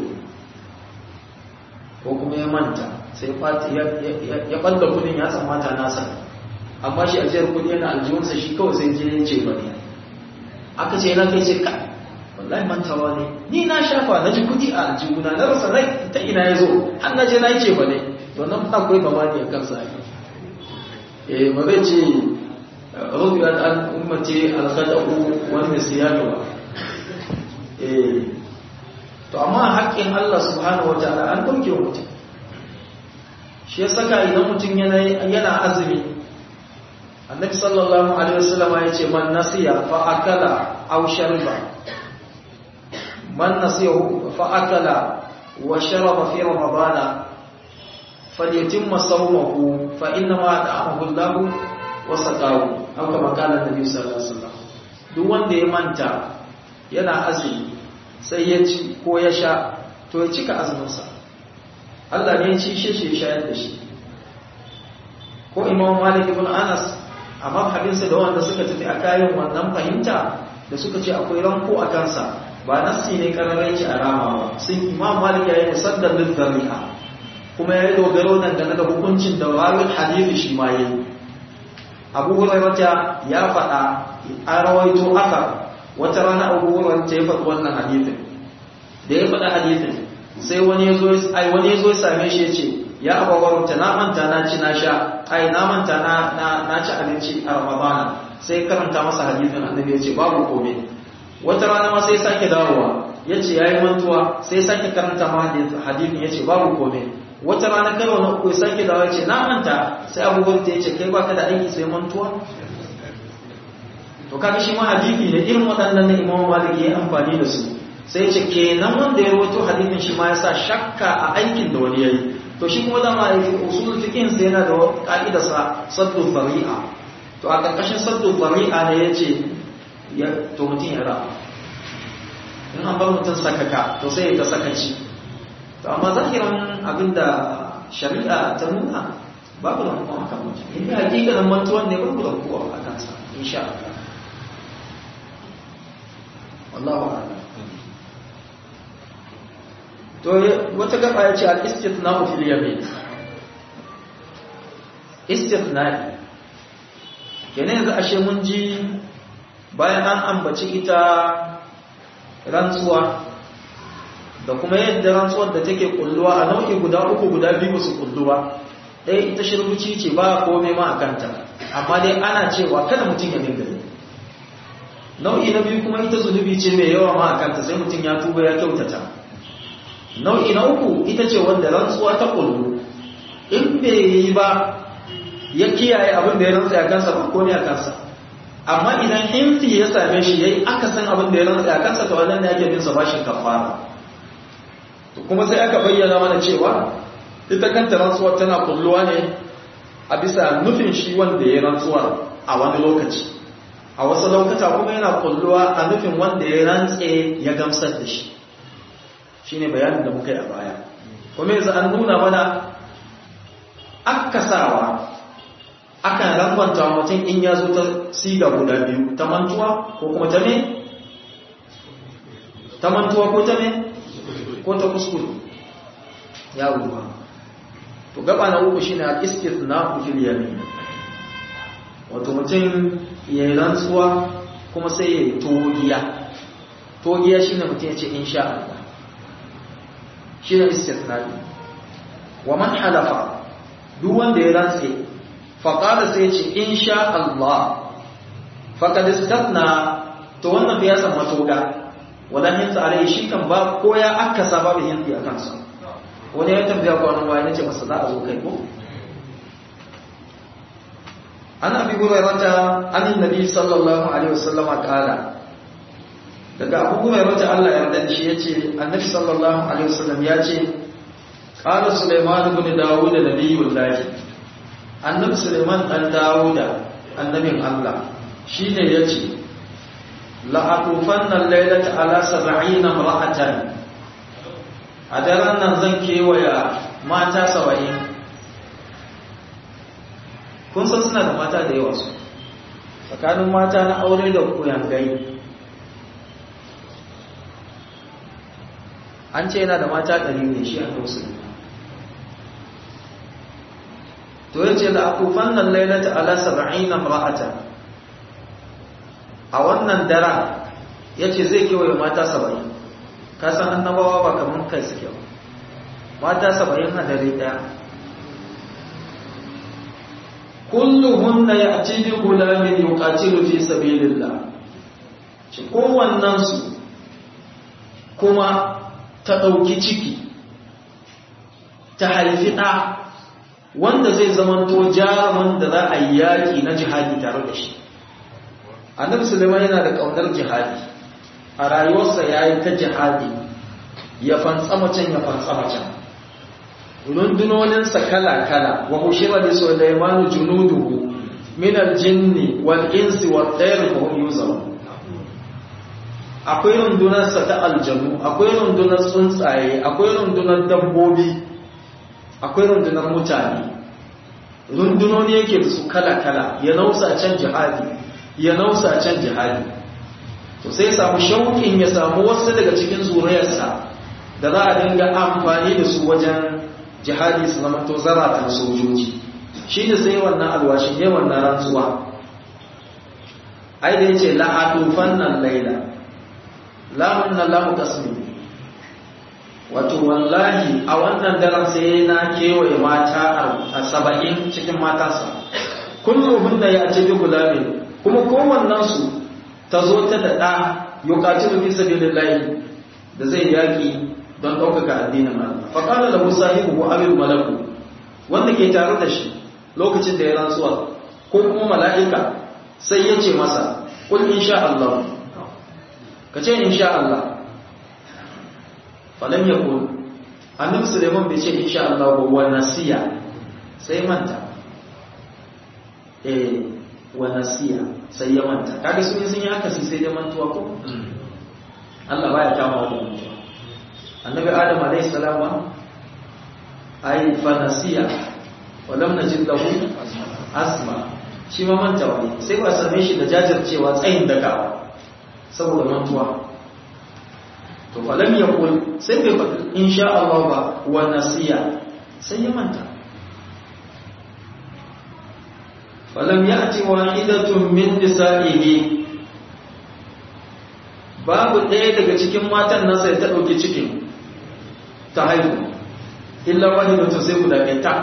Speaker 1: ko kuma ya manta sai ya ɓalla kudin ya tsammata nasa amma shi ajiyar kudi yana aljihunsa shi kawai sai je ce ba ne aka ce yana kai ce ka wallahi mantawa ne ni na shafa na ji kudi a aljihuna na rasa rai ta ina ya zo har na je na yi ce ba ne to nan akwai mamaki a kansa eh ba zai ce rubiyat an ummati al-khada'u wa nisyanu ba eh to amma haƙƙin Allah subhanahu wataala an dauke wa mutum shi ya saka idan mutum yana yana azumi annabi sallallahu alaihi wasallam ya ce man nasiya fa akala aw shariba man nasiya fa akala wa sharaba fi ramadana فليتم صومه فإنما أطعمه الله وسقاه أو كما قال النبي صلى الله عليه وسلم duk wanda ya manta yana azumi sai ya ci ko ya sha to ya cika azuminsa Allah ne ya ci shi shi shayar da shi ko Imam Malik ibn Anas a mabhabinsa da wanda suka tafi a kayan wannan fahimta da suka ce akwai ranko a kansa ba nassi ne kararrai a rama ba sun Imam Malik ya yi musaddar lil dhari'a kuma ya yi dogaro dangane da hukuncin da rawin hadithi shi ma yi abu hurairata ya faɗa a rawaito aka wata rana abu hurairata ya faɗi wannan hadithin da ya faɗa hadithin sai wani ya zo ai wani ya zo ya same shi ya ce ya abu hurairata na manta na ci na sha ai na manta na na ci abinci a ramadana sai karanta masa hadithin annabi ya ce babu komai wata rana ma sai sake dawowa ya ce ya yi mantuwa sai sake karanta ma hadithin ya ce babu komai wata rana karo na uku ya sake dawa ce na manta sai abubuwan ta yace kai baka da aiki sai mantuwa to kaga shi ma hadisi ne irin waɗannan da Imam Malik ya amfani da su sai ce kenan wanda ya rawaito hadisin shi ma yasa shakka a aikin da wani yayi to shi kuma dama ya usul fiqhin sai yana da ka'ida sa saddu fari'a to a karkashin saddu fari'a ne yace ya to mutum ya ra in an bar mutum sakaka to sai ya ta sakaci to amma zahiran abinda shari'a ta nuna babu da kuma akan mutum in yi hakikanin mantuwan ne babu da kuwa a kansa insha Allah wallahu a'lam to wata gaba ya ce al-istithna'u fil yamin istithna'i kenan yanzu ashe mun ji bayan an ambaci ita rantsuwa da kuma yadda rantsuwar da take kulluwa a nau'i guda uku guda biyu su kulluwa ɗaya ita shirbuci ce ba kome ma a kanta amma dai ana cewa kada mutum ya dinga yi nau'i na biyu kuma ita zunubi ce mai yawa ma a kanta sai mutum ya tuba ya kyautata nau'i na uku ita ce wanda rantsuwa ta kullu in bai yi ba ya kiyaye abin da ya rantsa a kansa ba kome a kansa amma idan himfi ya same shi yayi akasin abin da ya rantsa a kansa to wannan ne ake bin sa bashin kafara to kuma sai aka bayyana mana cewa ita kanta rantsuwar tana kulluwa ne a bisa nufin shi wanda ya rantsuwa a wani lokaci a wasu lokuta kuma yana kulluwa a nufin wanda ya rantse ya gamsar da shi shine bayanin da muka yi a baya kuma yanzu an nuna mana akasawa akan rangwanta mutum in ya zo ta siga guda biyu ta mantuwa ko kuma ta me? ta mantuwa ko ta me? ko ta kuskure ya ruwa to gaba na uku shine al-istith na fil yamin wato mutum ya yi rantsuwa kuma sai ya yi togiya togiya shine mutum ya ce insha Allah shine istithna wa man halafa duk wanda ya rantse faƙada sai ce in sha Allah faƙad istatna to wannan fa ya san matoga wadan yin tsare shi kan ba ko ya akasa babu yin a kansa wani ya tambaya ko wannan wani ce masa za a zo kai ko an abi hurairata an annabi sallallahu alaihi wasallam kala daga abu hurairata Allah ya yarda shi yace annabi sallallahu alaihi wasallam ya ce qala sulaiman ibn dawud nabiyullahi annabi suleiman dan dawuda annabin allah shine yace la atufanna laylata ala sab'ina imra'atan a daren nan zan kewaya mata saba'in kun san suna da mata da yawa su tsakanin mata na aure da kuyangai an ce yana da mata ɗari ne shi a musulmi to yace la akufan nan lailata ala 70 imra'atan a wannan dara yace zai kewaye mata 70 ka san annabawa ba kaman kai suke ba mata 70 a dare daya kulluhunna ya'ti bi gulamin yuqatilu fi sabilillah ci kowannen su kuma ta dauki ciki ta haifi ɗa wanda zai zamanto jarumin da za a yi yaƙi na jihadi tare da shi annabi suleiman yana da ƙaunar jihadi a rayuwarsa ya yi ta jihadi ya fantsama can ya fantsama can rundunoninsa kala-kala wa hushira da suleimanu junuduhu min aljinni wal insi wal tsayar fa hum yuzarun akwai rundunarsa ta aljanu akwai rundunar tsuntsaye akwai rundunar dabbobi akwai rundunar mutane rundunoni yake da su kala-kala ya nausa can jihadi ya nausa can jihadi to sai samu shauƙin ya samu wasu daga cikin zuriyarsa da za a dinga amfani da su wajen jihadi su zama to zaratan sojoji shi ne sai wannan alwashi ne wannan rantsuwa ai da ya ce la'atufan nan laila lamun nan lamu kasmi wato wallahi a wannan daren sai na kewaye mata a saba'in cikin matansa kullum da ya ce bi gulabe kuma kowannensu ta zo ta da ɗa yukaci da bisa lillahi da zai yaƙi don ɗaukaka addinin Allah faƙala da musa yi buhu abin malaku wanda ke tare da shi lokacin da ya rantsuwa ko kuma mala'ika sai ya ce masa kul insha Allah ka ce insha Allah falam yakun annabi Sulaiman bai ce insha Allah ba wa nasiya sai manta eh wa nasiya sai ya manta kaga sun yi sun yi haka sai dai mantuwa ko Allah baya kama wa mantuwa annabi Adam alayhi salam ai fa nasiya wa lam najid lahu asma shi ma manta wani sai ba same shi da jajircewa tsayin daga saboda mantuwa to falam yaqul sai bai faɗi insha Allah ba wa nasiya sai ya manta falam ya'ti wahidatun min nisa'ihi babu ɗaya daga cikin matan nasa ya ta ɗauki cikin ta haihu illa wahidatun sai guda ɗaya tak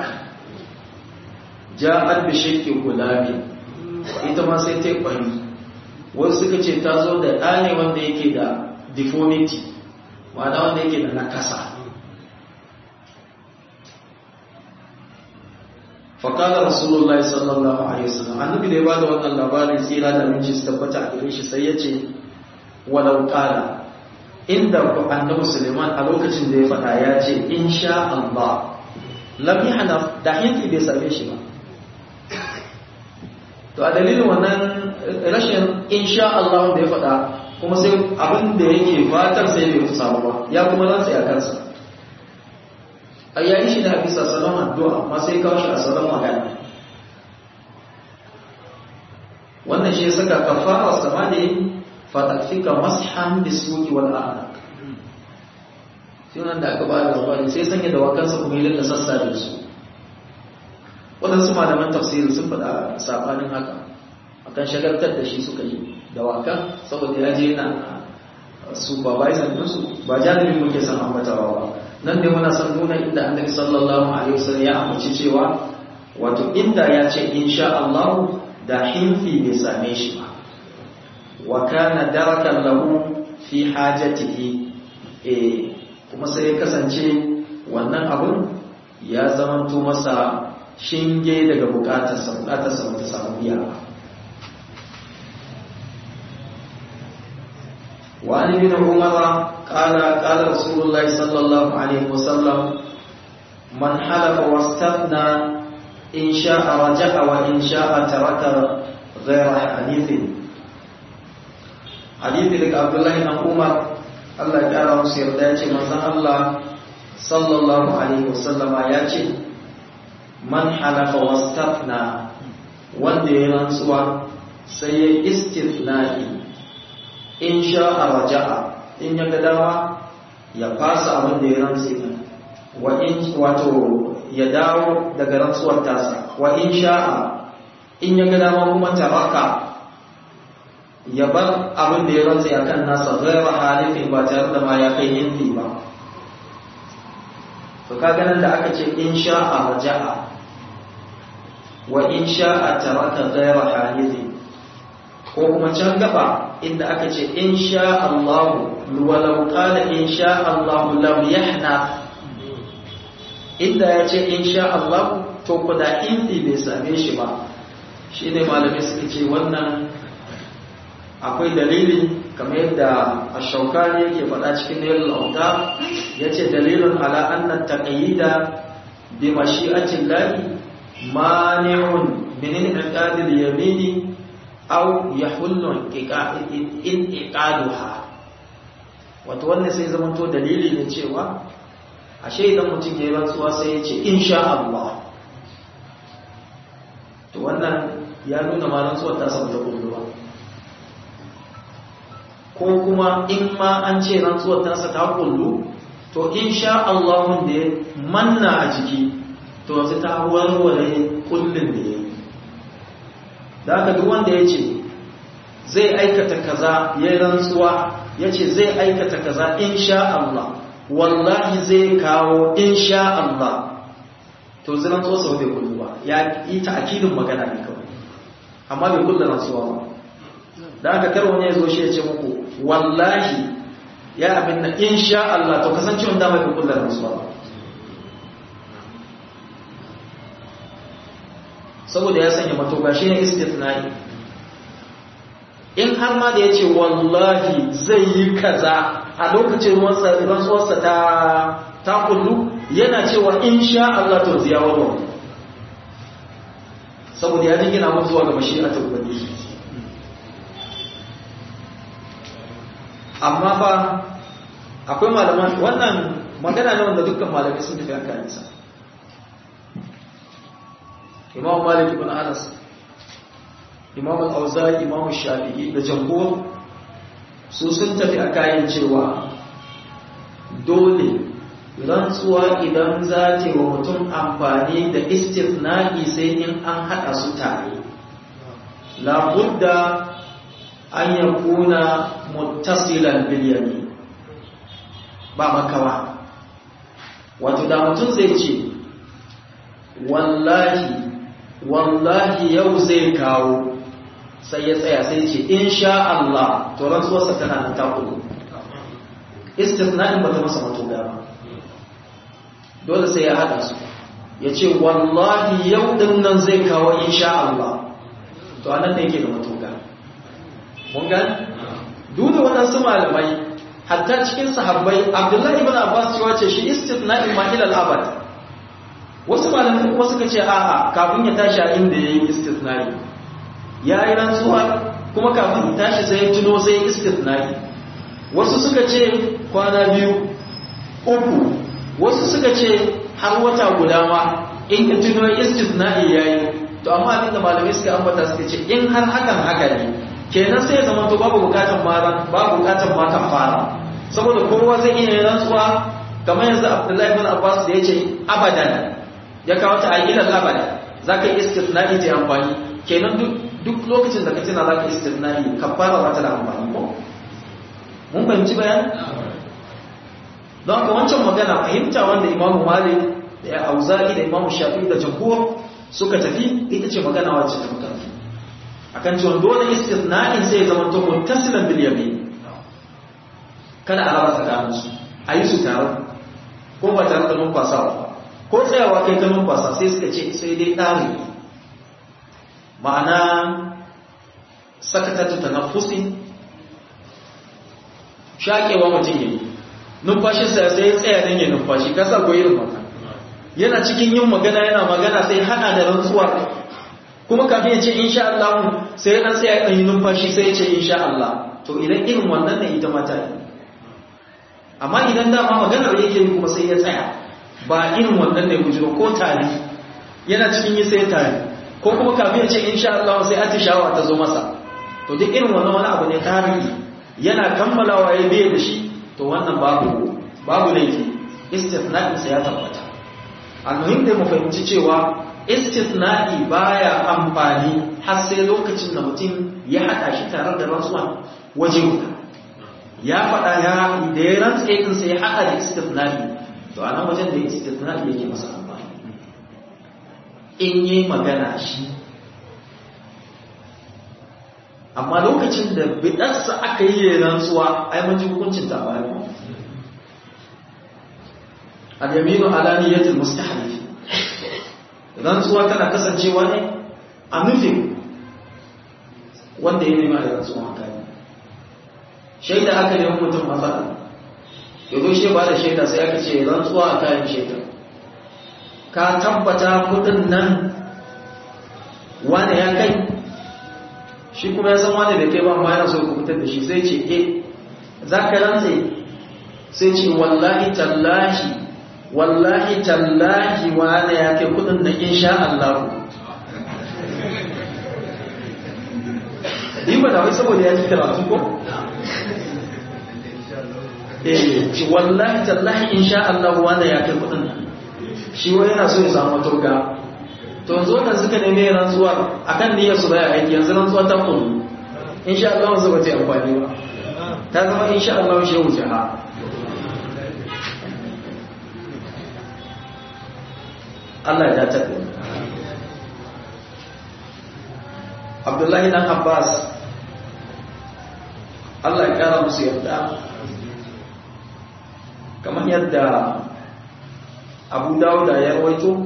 Speaker 1: ja'at bi shakki gulabi ita ma sai ta yi ƙwari wasu suka ce ta zo da ɗa ne wanda yake da deformity ma'ana wanda yake da nakasa faƙalar rasulullahi sallallahu alaihi wasallam annabi da ya bada wannan labarin tsira da minci su tabbata a gare shi sai ya ce walau ƙala inda annabi suleiman a lokacin da ya faɗa ya ce insha Allah lam yahna da hinki bai same shi ba to a dalilin wannan rashin insha Allah da ya faɗa kuma sai abin da yake fatar sai bai samu ba ya kuma rantsa ya kansa a yayi shi da bisa salon addu'a amma sai kawo shi a salon magana wannan shi ya saka kafara sama ne fatakfika mashan bisuki wal a'naq sai nan da aka ba da labari sai sanya da wakansa kuma yi da sassa da su waɗansu malaman tafsiri sun faɗa saɓanin haka akan shagaltar da shi suka yi da wakan saboda ya je yana supervisor ɗinsu ba jami'in muke san ambatawa ba nan ne muna san nuna inda annabi sallallahu alaihi wasallam ya amince cewa wato inda ya ce insha Allah da hinfi bai same shi ba wa kana darakan lahu fi hajatihi eh kuma sai ya kasance wannan abun ya zamanto masa shinge daga bukatarsa bukatarsa bata samu biya ba وعن ابن عمر قال قال رسول الله صلى الله عليه وسلم من حلف واستثنى إن شاء رجع وإن شاء ترك غير حديث حديث لك عبد الله بن عمر الله تعالى مصير داتي من الله صلى الله عليه وسلم ياتي من حلف واستثنى wanda ya rantsuwa sai ya istithna'i in sha'a raja'a in ya ga dama ya fasa abin da ya rantsi din wa in wato ya dawo daga rantsuwar tasa wa in sha'a in ya ga dama kuma taraka ya bar abin da ya rantsi akan nasa ghayra halifin ba tare da ma ya kai yinfi ba to kaga nan da aka ce in sha'a raja'a wa in sha'a taraka ghayra halifin ko kuma can gaba inda aka ce in sha Allah walau qala in sha Allah lam yahna inda ya ce in sha Allah to kuda hindi bai same shi ba shine malamai suka ce wannan akwai dalili kamar yadda ash-shawkani yake faɗa cikin nailul awta yace dalilun ala anna taqyida bi mashi'ati llahi mani'un min inqadil yamini aw yahullu inqiqaduha wato wannan sai zama to dalili ne cewa ashe idan mutum ya yi rantsuwa sai ya ce insha Allah to wannan ya nuna ma rantsuwar ta samu ta kulluwa ko kuma in ma an ce rantsuwar ta sa ta kullu to insha Allah da ya manna a jiki to yanzu ta warware kullun da ya yi da haka duk wanda ya ce zai aikata kaza ya rantsuwa ya ce zai aikata kaza insha Allah wallahi zai kawo insha Allah to zai rantsuwa sau bai kullu ba ya yi ta'akidin magana ne kawai amma bai kullu rantsuwa ba da haka kar wani ya zo shi ya ce muku wallahi ya abin na insha Allah to kasancewa dama bai kullu rantsuwa ba saboda ya sanya matoga shi ne istithna'i in har ma da ya ce wallahi zai yi kaza a lokacin rantsuwarsa ta ta kullu yana cewa insha Allah to ziya warwa saboda ya jingina mu zuwa ga mashi'a ta ubangiji amma fa akwai malaman wannan magana ne wanda dukkan malamai sun tafi akan nisa imam malik ibn anas imam al-auza'i imam shafi'i da jamhur su sun tafi a kayan cewa dole rantsuwa idan za ta wa mutum amfani da istifna'i sai in an haɗa su tare labudda an ya kuna muttasilan biliyani ba makawa wato da mutum zai ce wallahi wallahi yau zai kawo sai ya tsaya sai ce insha Allah to rantsuwarsa tana nan ta kudu istifna'in ba ta masa matuƙa ba dole sai ya haɗa su ya ce wallahi yau ɗin nan zai kawo insha Allah to anan da yake da matuƙa mun gani duk da waɗansu malamai hatta cikin sahabbai abdullahi ibn abbas cewa ce shi istifna'in ma ila al-abad wasu malamai kuma suka ce a'a kafin ya tashi a inda yayi istifna'i ya yi rantsuwa kuma kafin ya tashi sai ya tuno sai ya istifna'i wasu suka ce kwana biyu uku wasu suka ce har wata guda ma in ka tuno istifna'i yayi to amma abin da malamai suka ambata suka ce in har hakan haka ne kenan sai ya zama to babu bukatan mara babu bukatan ma fara saboda kowa zai iya yin rantsuwa kamar yanzu Abdullahi ibn Abbas da yace abadan ya kawo ta ayyukan abada zaka yi istifna'i ta amfani kenan duk duk lokacin da ka tuna zaka yi istifna'i kafara ba ta da amfani ko mun fahimci bayani don haka wancan magana fahimta wanda Imam Malik da Auza'i da Imam Shafi'i da Jumhur suka tafi ita ce magana wacce ta mutafi akan cewa dole istisna'in sai ya zama to muttasilan bil yamin kada a raba tsakanin su a yi su tare ko ba tare da numfasawa ko tsayawa kai ta numfasa sai suka ce sai dai tsari ma'ana sakatatu tanaffusi shakewa mutum yayi numfashinsa sai ya tsaya dan ya numfashi kasa ko irin maka yana cikin yin magana yana magana sai hana da rantsuwa kuma kafin ya ce insha Allah sai ya dan sai ya yi numfashi sai ya ce insha Allah to idan irin wannan ne ita mata ne amma idan dama maganar yake yi kuma sai ya tsaya ba irin wannan ne gujiro ko tari yana cikin yi sai tari ko kuma kafin ya ce insha Allah sai atishawa ta zo masa to duk irin wannan wani abu ne tarihi yana kammalawa ya biye da shi to wannan babu babu laifi istithna'in sa ya tabbata almuhim da mu fahimci cewa istithna'i baya amfani har sai lokacin da mutum ya hada shi tare da rantsuwa waje guda ya faɗa ya da ya rantsa din sai ya hada da istithna'i to anan wajen da istithna'i yake masa amfani in yi magana shi amma lokacin da bidarsa aka yi rantsuwa ai mun ji hukuncin ta bayan al-yaminu ala niyyatil mustahlif rantsuwa tana kasancewa ne a nufin wanda ya nema da rantsuwa haka ne shaida aka yi mutum matsala ya zo shi ba da shaida sai aka ce rantsuwa a kayan shaida ka tabbata kudin nan wane ya kai shi kuma ya san wane da kai ba ma yana so ku fitar da shi sai ce eh za ka rantse sai ce wallahi tallahi wallahi tallahi wane ya kai kudin da insha Allah Yi ba da wai saboda ya ji karatu ko? Eh, ci wallahi tallahi insha Allah wane ya kai kudin shi wai yana so ya samu turga. To yanzu wannan suka neme rantsuwa akan niyyar su baya aiki yanzu rantsuwa ta kullu. Insha Allah wanzu ba ta amfani ba. Ta zama insha Allah shi wuce ha. Allah ya taɓa Abdullahi dan Abbas Allah ya kara musu yarda kamar yadda Abu Dawud ya rawaito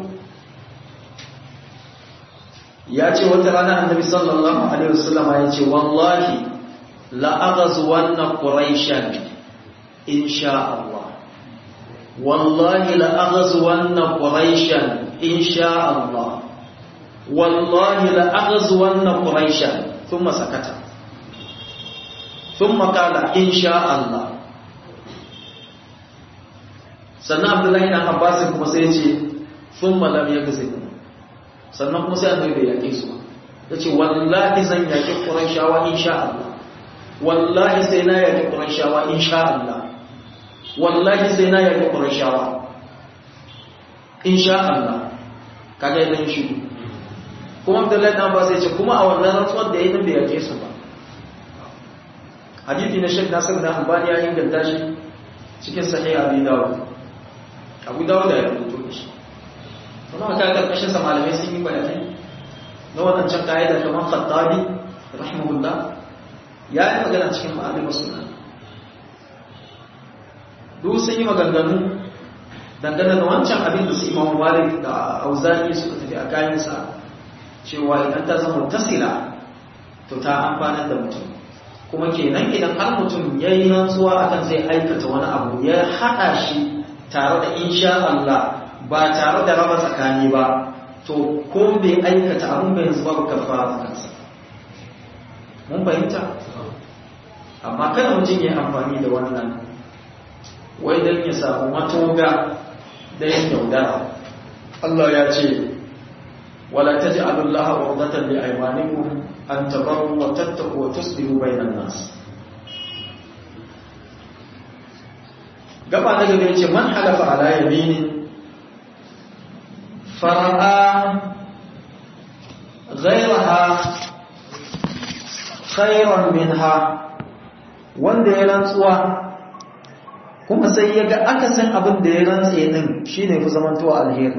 Speaker 1: ya ce wata rana Annabi sallallahu alaihi wasallam ya ce wallahi la aghazwanna quraishan insha Allah wallahi la aghazwanna quraishan إن شاء الله والله لأغزون قريشا ثم سكت ثم قال إن شاء الله sannan abdullahi dan abbasin kuma sai ce sun malam ya gazi sannan kuma sai annabi bai yake su ya ce wallahi zan yaki qurayshawa insha Allah wallahi sai na yaki qurayshawa insha Allah wallahi sai na yaƙi ƙurashawa insha Allah kaga yadda shi kuma Abdullahi dan Abbas ya ce kuma a wannan rantsuwar da yayin bai yake su ba hadisi na Sheikh Nasir da Albani ya inganta shi cikin sahih Abi Dawud Abu Dawud ya rubuto shi kuma ka karkashin sa malamai sun yi bayani na wannan can kaida kamar Khattabi rahimahullah ya yi magana cikin ma'alim sunna duk sun yi maganganu dangane da wancan abin da su imam malik da auzani suka tafi a kayansa cewa idan ta zama tasila to ta amfanar da mutum kuma kenan idan har mutum ya yi rantsuwa akan zai aikata wani abu ya haɗa shi tare da insha Allah ba tare da raba tsakani ba to ko bai aikata abin bai yanzu babu kafara a kansa mun fahimta amma kada mutum ya amfani da wannan wai don ya samu matoga da yin yaudara Allah ya ce wala taj'alullaha wardatan li aymanikum an tabarru wa tattaqu wa tuslihu bainan nas gaba na gaba yace man halafa ala yaminin fara'a ghayraha khayran minha wanda ya rantsuwa kuma sai ya ga akasin abin da ya rantse din shine fi zamantowa alheri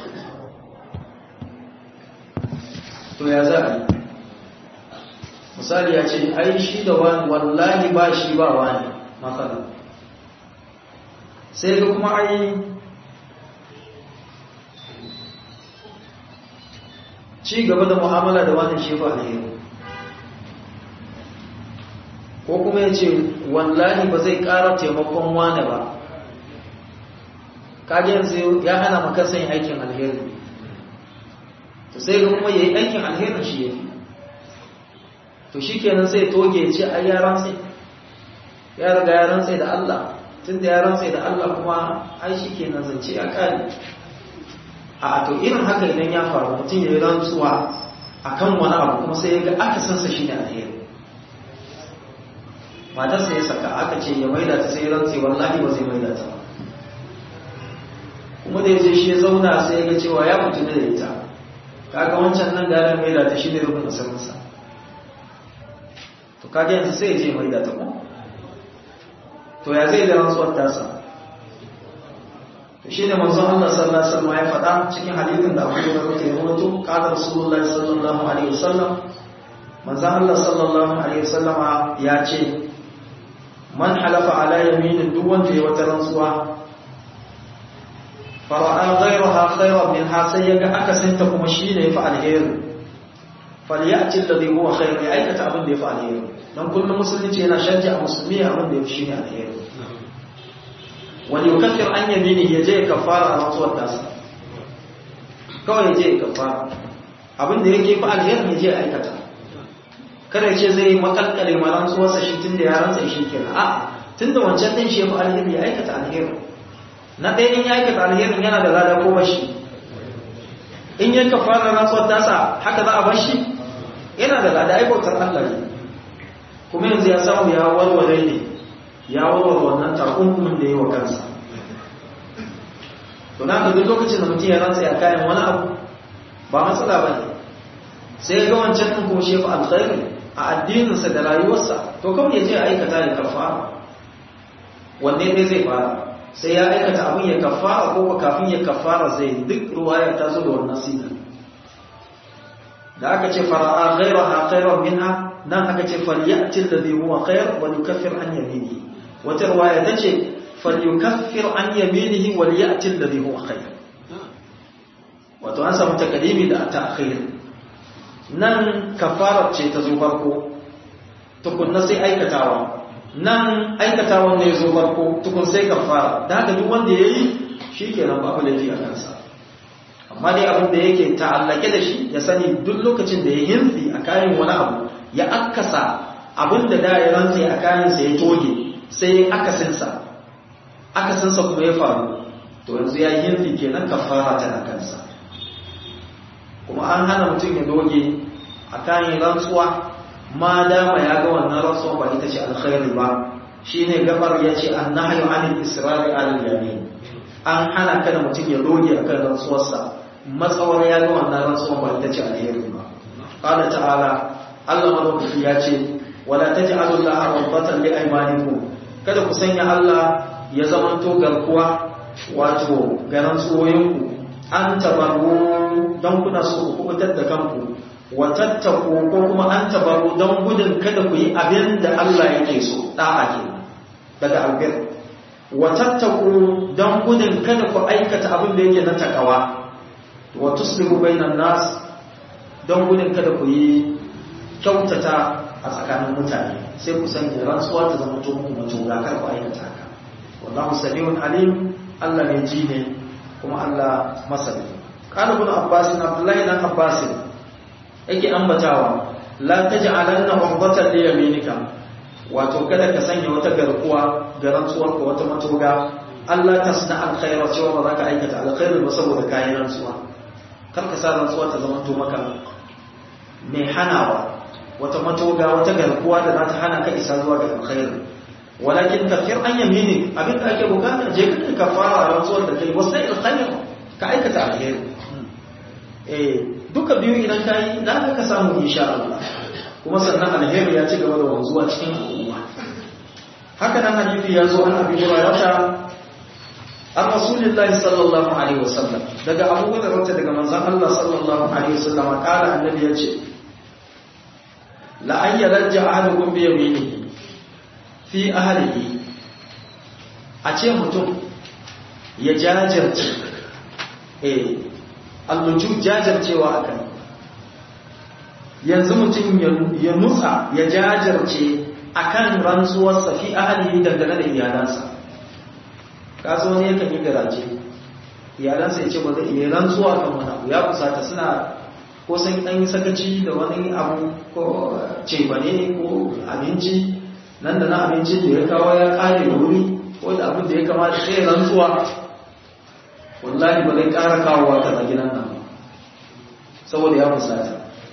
Speaker 1: to ya za a misali ya ce ai shi da wani wallahi ba shi ba wani matsala sai ga kuma ai ci gaba da mu'amala da wani shi ba alheri ko kuma ya ce wallahi ba zai ƙara taimakon wane ba kaji yanzu ya hana maka yin aikin alheri to sai ga kuma ya yi aikin alherin shi ya fi to shi kenan sai toge ce a ya rantse ya riga ya rantse da Allah tun da ya rantse da Allah kuma ai shi kenan zance ya kare a to irin haka idan ya faru mutum ya yi rantsuwa akan wani abu kuma sai ya ga aka sansa shi ne alheri matarsa ya saka aka ce ya maida ta sai rantse wallahi ba zai maida ta kuma da yaje shi ya zauna sai ya ga cewa ya mutu da ita kaga wancan nan da maida ta shi ne rubun asirinsa to kaga yanzu sai ya je maida ta kuma to ya zai da rantsuwar tasa to shine manzon Allah sallallahu alaihi wasallam ya faɗa cikin hadisin da Abu Hurairah ya rawaito qala Rasulullahi sallallahu alaihi wasallam manzon Allah sallallahu alaihi wasallama ya ce man halafa ala yaminin duk wanda ya wata rantsuwa fara'a ghayraha khayran minha sai yaga akasinta kuma shine yafi alheri falyati alladhi huwa khayr ya aikata abin da yafi alheri dan kullum musulunci yana shajja a musulmi abin da yafi shine alheri wani yukaffir an yamini ya je kafara a rantsuwar tasa kawai ya je kafara abin da yake fi alheri ya je aikata kada ce zai makalkale malan tsuwarsa shi tun da ya rantsa shi kenan a tun da wancan din shi ya fi alheri ya aikata alheri na ɗaya in ya aikata alherin yana da lada ko bashi in yanka fara rantsuwar tasa haka za a bashi yana da lada aikautar Allah ne kuma yanzu ya samu ya warware ne ya warware wannan takunkumin da ya yi wa kansa to na ka duk lokacin da mutum ya rantsa ya kayan wani abu ba matsala ba ne sai ga wancan ɗin kuma shi ya fi alkhairi a addininsa da rayuwarsa to kawai ya je a aikata da kafara wanne ne zai fara sai ya aikata abin ya kafara ko kafin ya kafara zai duk ruwaya ta zo da wannan siga da aka ce fara'a ghayraha khayran minha nan aka ce falyati alladhi huwa khayr wa yukaffir an yaminihi wata ruwaya ta ce falyukaffir an yaminihi wa liyati alladhi huwa khayr wato an samu takadimi da ta'khir nan kafara ce ta zo farko tukunna sai aikatawa nan aikatawan ne zo farko tukun sai kafara da haka duk wanda yayi shikenan babu laifi a kansa amma dai abin da yake ta'allake da shi ya sani duk lokacin da ya hinsi a kayan wani abu ya akasa abin da da ya rantsi a kayan sa ya toge sai ya akasin sa akasin sa kuma ya faru to yanzu ya hinsi kenan kafara tana kansa kuma an hana mutum ya doge a kayan rantsuwa ma dama ya ga wannan rantsuwa ba ita ce alkhairi ba shine gabar yace annahyu anil israri alal yamin an hana kada mutum ya doge akan rantsuwarsa matsawar ya ga wannan rantsuwar ba ita ce alheri ba qala ta'ala Allah madaukaki ya ce wala taj'alu allaha rabbatan li aymanikum kada ku sanya Allah ya zamanto garkuwa wato ga rantsuwoyinku an tabaru don kuna so ku kubutar da kanku wa tattaku ko kuma an tabaru don gudun kada ku yi abin da Allah yake so da'a ke daga albir wa tattaku don gudun kada ku aikata abin da yake na takawa wa tuslihu bainan nas don gudun kada ku yi kyautata a tsakanin mutane sai ku sanya rantsuwa ta zama to muku mutum kar ku aikata haka wallahu samiun alim Allah ne ji ne kuma Allah masani qala ibn abbas abdullahi dan abbas yake ambatawa la taj'alanna uqdatan li yaminika wato kada ka sanya wata garkuwa ga rantsuwar ka wata matoga Allah tasna alkhaira cewa ba za ka aikata alkhairi ba saboda kayan rantsuwa kar ka sa rantsuwa ta zama to maka mai hanawa wata matoga wata garkuwa da za ta hana ka isa zuwa ga alkhairi walakin kafir an yamini abin da ake bukata je ka kafara rantsuwar da kai wasu alkhairi ka aikata alheri eh duka biyu idan ka yi za ka samu insha Allah kuma sannan alheri ya ci gaba da wanzuwa cikin al'umma haka nan hadisi ya zo an abi hurairah an rasulillahi sallallahu alaihi wasallam daga abu hurairah daga manzon Allah sallallahu alaihi wasallam kala annabi ya ce la an yarja ahadukum bi yaminihi fi ahlihi a ce mutum ya jajirce eh alluju jajircewa akan yanzu mutum ya nutsa ya jajirce akan rantsuwarsa fi ahlihi dangane da iyalansa kaso ne yakan yi garaje iyalansa ya ce ba zai iya rantsuwa kan wani abu ya kusata suna ko sun ɗan sakaci da wani abu ko cebane ko abinci nan da na abinci da ya kawo ya kare da wuri ko da abin da ya kamata sai rantsuwa wallahi ba zai ƙara kawowa ta gidan nan saboda ya fusata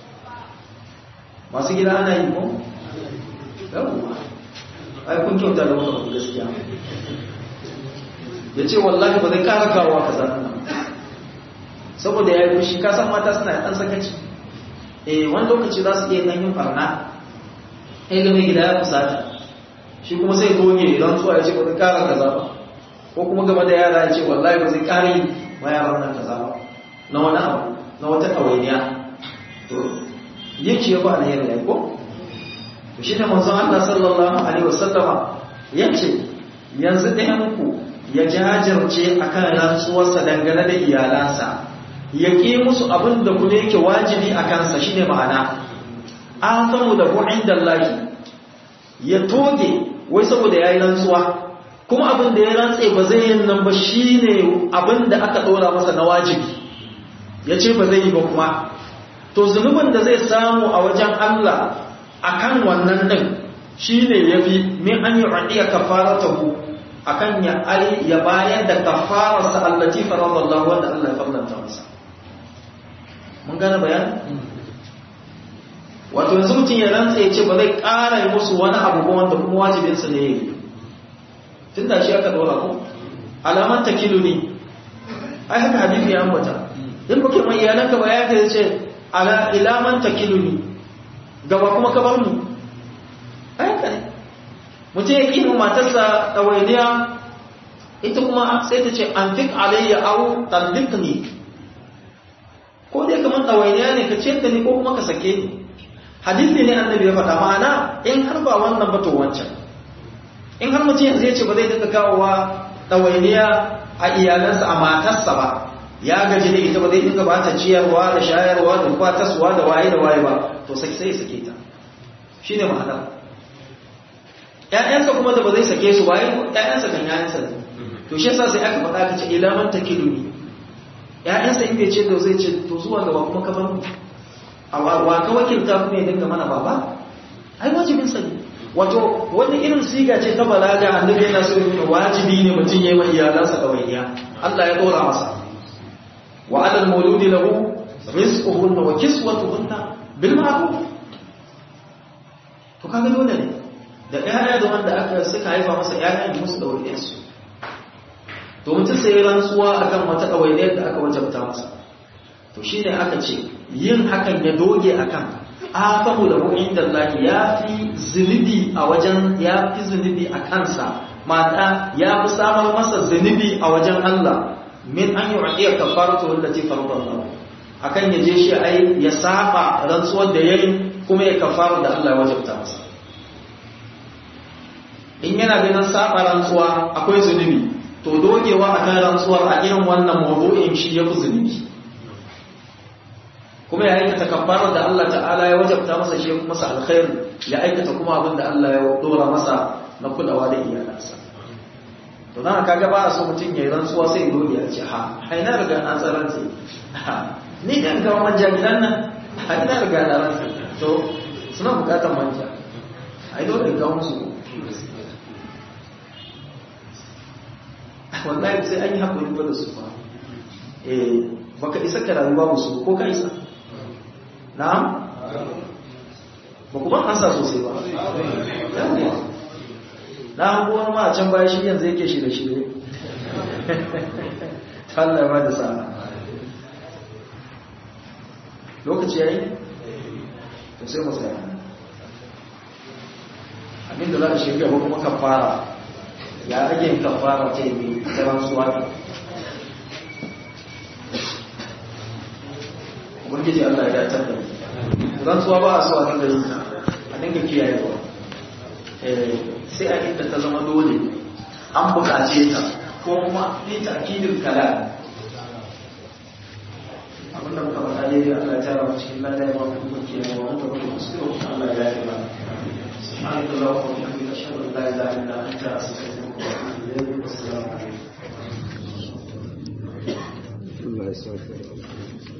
Speaker 1: masu gida ana yi ko? yawon ai kun kyauta da wani gaskiya ya ce wallahi ba zai ƙara kawowa ka zanen nan saboda ya yi fushi kasan mata suna ɗan sakaci eh wani lokaci za su iya ɗan yin farna ya ga mai gida ya fusata shi kuma sai goge idan zuwa ya ce ba zai kara kaza ba ko kuma gaba da yara ya ce wallahi ba zai kara yi ma yaran nan kaza ba na wani abu na wata ɗawainiya to yin shi ya ba alheri ya ko to shi ne manzon Allah sallallahu alaihi wasallama ya ce yanzu ɗayan ku ya jajirce akan rantsuwarsa dangane da iyalansa ya ƙi musu abin da kuma yake wajibi a kansa shine ma'ana an samu da ku inda Allah ya toge wai saboda ya yi rantsuwa kuma abin da ya rantse ba zai yin nan ba shi ne abin da aka ɗora masa na wajibi ya ce ba zai yi ba kuma to zunubin da zai samu a wajen Allah a kan wannan ɗin shi ne ya fi min an yi raɗiya kafara ta ku a kan ya bayar da kafararsa allati faradallah wanda Allah ya farlanta masa mun gane bayani wato yanzu mutum ya rantsa ya ce ba zai ƙara yi musu wani abu ba wanda kuma wajibinsa ne yi tun da shi aka ɗora ko alaman ta kilo ne ai haka hadisi ya ambata in ba kuma iyalanka ba ya ka ce ilaman ta kilo ne gaba kuma ka bar mu ai haka ne mutum ya ƙi matarsa ɗawainiya ita kuma sai ta ce an fik alayya au tallik ne ko dai kamar ɗawainiya ne ka ce ta ni ko kuma ka sake ni hadisi ne annabi ya faɗa ma'ana in har ba wannan ba to wancan in har mutum yanzu ya ce ba zai dinga kawowa ɗawainiya a iyalansa a matarsa ba ya gaji da ita ba zai dinga ba ta ciyarwa da shayarwa da kwataswa da waye da waye ba to sai sai sake ta shine ma'ana ƴaƴansa kuma da ba zai sake su waye ƴaƴansa kan ƴaƴansa ne to shi yasa sai aka faɗa ka ce ila man takiluni ƴaƴansa in bai ce da zai ce to zuwa gaba kuma ka bar mu a wa ka wakilta kuma ya dinga mana baba ai wajibin sa ne wato wani irin siga ce ta balaga annabi yana so ya wajibi ne mutum yayi mai iyalansa kawaiya Allah ya dora masa wa alal mauludi lahu rizquhunna wa kiswatuhunna bil ma'ruf to kaga dole ne da ƴaƴa da wanda aka suka haifa masa ƴaƴa ne musu ɗawainiyar su to mutum sai rantsuwa akan wata ɗawainiyar da aka wajabta masa to shine aka ce yin hakan ya doge akan afamu da mu'in da Allah ya fi zunubi a wajen ya fi zunubi a kansa mata ya fi samar masa zunubi a wajen Allah min an yi raƙiyar kafaratu wanda ce farkon Allah akan ya je shi ai ya saba rantsuwar da yayi kuma ya kafara da Allah ya wajabta masa in yana ganin saba rantsuwa akwai zunubi to dogewa akan rantsuwar a irin wannan mawdu'in shi ya fi zunubi kuma ya aikata kafarar da Allah ta'ala ya wajabta masa shi kuma masa alkhairi ya aikata kuma abin da Allah ya dora masa na kulawa da iyalansa to dan kaga ba a so mutum ya yi rantsuwa sai ya dole ya ce ha ai na riga na tsaranta ni kan ga manja gidan nan ai na riga na rantsa to suna bukatar manja ai dole ga musu wallahi sai an yi hakuri ba da su fa eh baka isa ka rayuwa musu ko ka isa na'am ba ku ban ansa sosai ba na hango wani ma a can baya shi yanzu yake shi da shi ne Allah ya ba da sa'a lokaci yayi to sai mu tsaya abinda za a shirya ba kuma kafara ya rage kafara ta yi ta rantsuwa ne ubangiji Allah ya dace da rantsuwa ba a so a dinga yin ta a dinga kiyaye ba sai a inda ta zama dole an buƙace ta ko kuma ni ta akidin kala abin da muka faɗa dai Allah ya tara mu cikin lada ya ba mu kuma kiyaye wa muka kuma kuskure kuma Allah ya yi ba سبحانك اللهم وبحمدك اشهد ان لا اله الا انت استغفرك واتوب اليك والسلام عليكم
Speaker 2: Allah ya sauke.